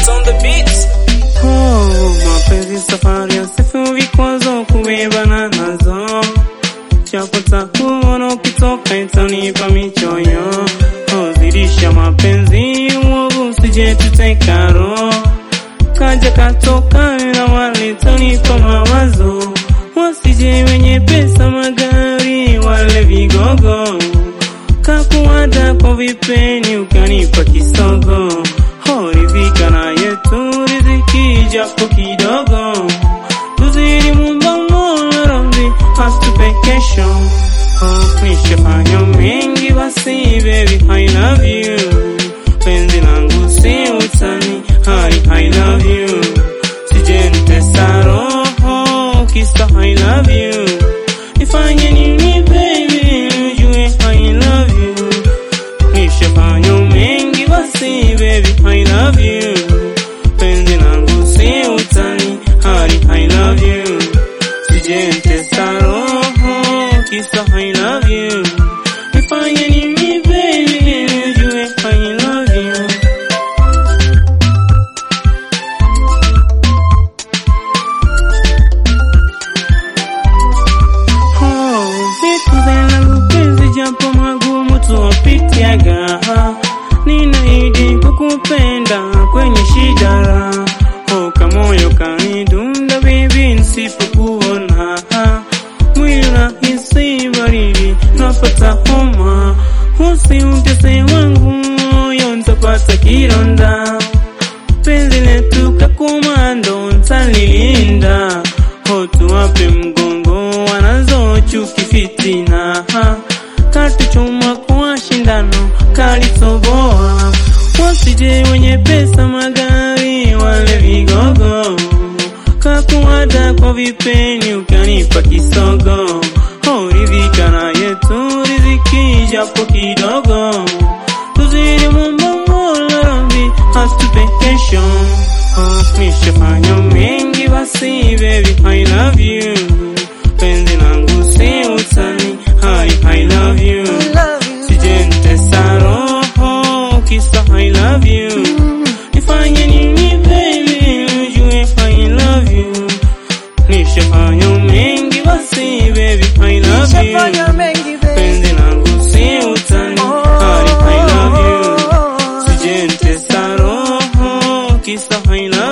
It's on the beats. Oh, mapenzi safari ya sifu vikwazo kubebana nazo chapota kuona ukitoka itanipa michoyo oh, zidisha mapenzi uovu usije tuteka roho kaja katoka na wale tanipa mawazo wasije wenye pesa magari wale vigogo kakuada kwa vipeni ukanipa kisogo ho rizika na yetu riziki japo kidogo tuzidi mumba mola radhi atupe kesho ho nishafanya mengi basi baby I love you penzi langu si utani I, I love you sijentesa roho kisa I love you nifanye nini baby ujue I love you nishafanya mengi basi baby I love you penzi langu si utani hali I love you sijentesa roho kisa I love you nifanye nini baby ujue I love you Oh, vitu vya mapenzi japo magumu tuwapitiaga ninaidi kukupenda kwenye shida raha oh, kamoyo kanidunda bibi nisipokuona mwili unahisi baridi napata homa usiutese wangu moyo ntapata kironda penzi letu kakomando ntalilinda ho tuwape mgongo wanazo chuki fitina katuchuma kwa shindano kalisoboa wasije wenye pesa magari wale vigogo kakuada kwa vipeni ukanipa kisogo ho ridhika na yetu riziki japo kidogo tuzidi mumba mola radhi atupe kesho oh, nishafanya mengi basi baby I love you penzi langu si utani I, I love you sijentesa roho kisa I love you nifanye nini baby ujue I love you nishafanya mengi basi baby I love Nishafanya you mengi baby. penzi langu si utani I, I love you sijentesa roho kisa I love